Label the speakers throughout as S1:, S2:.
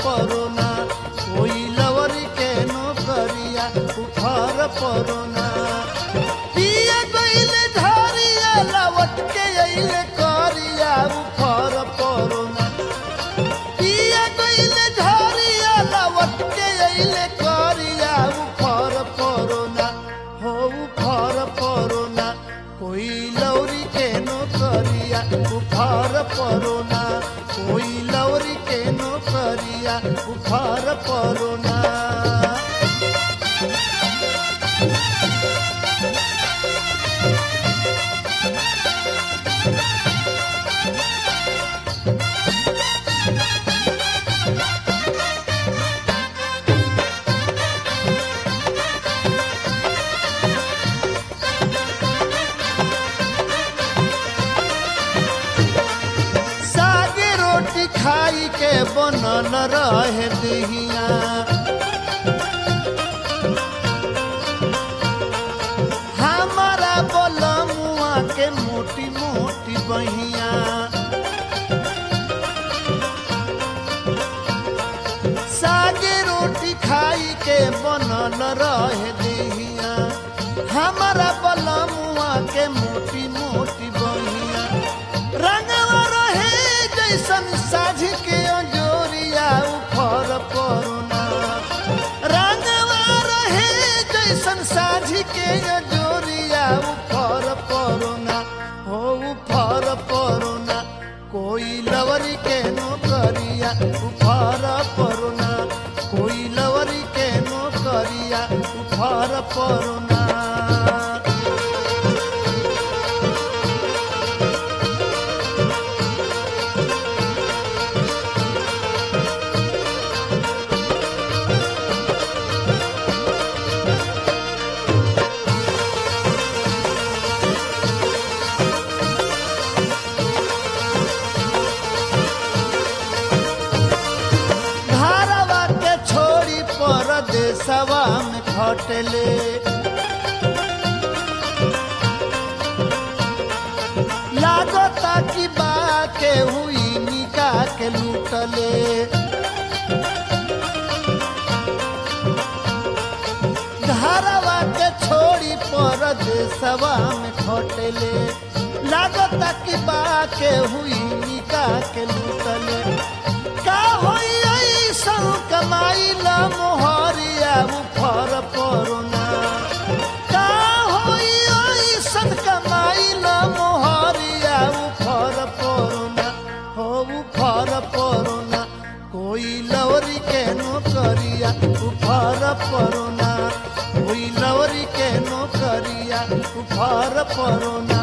S1: परोना कोई लवरी के नौकरिया उफर परोना पिया गईले धारिया लवट के अइले करिया उफर परोना पिया गईले धारिया लवट के अइले करिया उफर परोना हो उफर परोना कोई लौरी के नौकरिया उफर परोना कोई लौरी के नौकरिया उफर परोना सागे रोटी खाई के बनल रहे दहिया हमारा बलमुआ के मोटी मोटी बहिया सागे रोटी खाई के बनल रहे दहिया हमारा बलमुआ के मोटी मोटी बहिया रंगवा रहे जैसन साझ के अंजोरिया उफर परुना रंगवा रहे जैसन साझ के अंजोरिया उफर परुना हो उफर परुना कोई लवरी के नौकरिया उफर परुना कोई लवरी के नौकरिया उफर परुना धारवा के छोड़ी परदेसवा में खटले लागता कि बा के हुई निका के लूटले धारवा के छोड़ी परदेसवा में खटले लागता कि बा के हुई निका के लूटले का होई ऐसन कमाई ला मोहरिया उफर परोना का होई ऐसन कमाई ला मोहरिया उफर परोना हो उफर परोना कोई लवरी के नौकरिया उफर परोना कोई लवरी के नौकरिया उफर परोना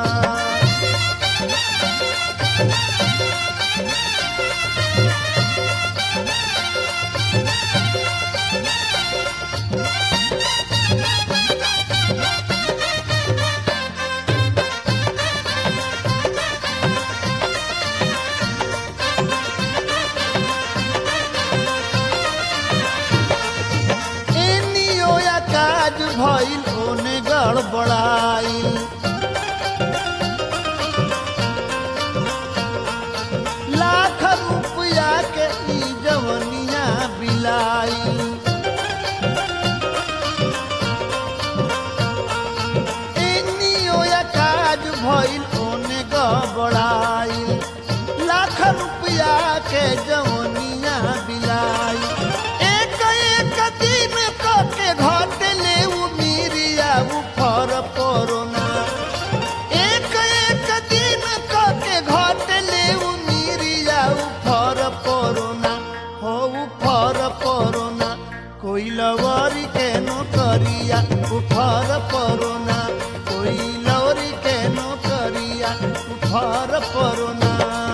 S1: एनियो या काज भइल ओने गड़बड़ाई लाख रुपया के ई जवनिया बिलाई एनियो या काज भइल ओने गड़बड़ाई लाख रुपया के जवनिया बिलाई एक एक दिन क के घटले उ मिरिया उफर परोना एक एक दिन क के घटले उ मिरिया उफर परोना हो उफर परोना कोई लवरी के नौकरिया उफर परोना कोई लवरी के नौकरिया उफर परोना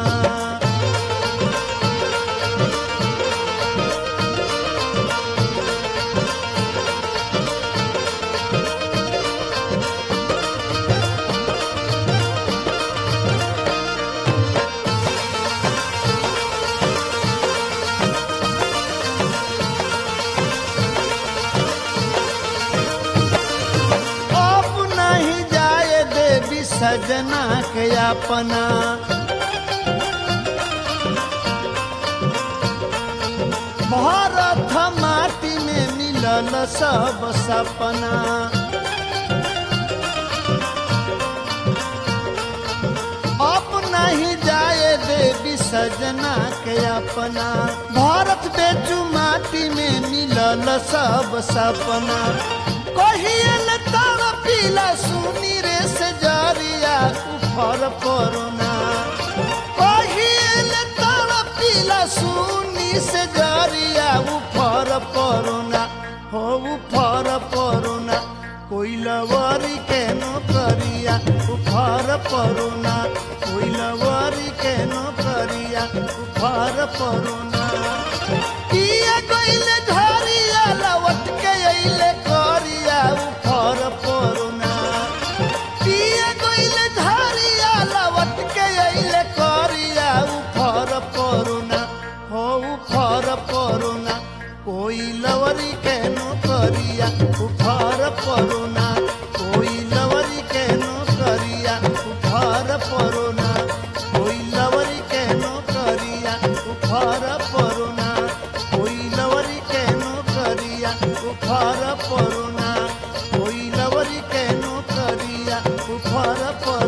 S1: अब नहीं जाए देवी सजना के अपना भारत माटी में मिलल सब सपना अब नहीं जाए देवी सजना के अपना भारत बेचू माटी में मिलल सब सपना कहियल तर पीला सुनी रे से जरिया उफर परोना कहियल तर पीला सुनी से जरिया उफर परोना हो उफर परोना कोई लवरी के नौकरिया उफर परोना कोई लवरी के नौकरिया उफर परोना किया गइले धरिया लवट के अइले करिया उफर परोना किया गइले धरिया लवट के अइले करिया उफर परोना हो उफर परोना कोई लवरी के नौकरिया उफर परोना कोई लवरी के नौकरिया उफर परोना कोई लवरी के नौकरिया उफर परोना कोई लवरी के नौकरिया उफर परोना कोई लवरी के नौकरिया उफर परोना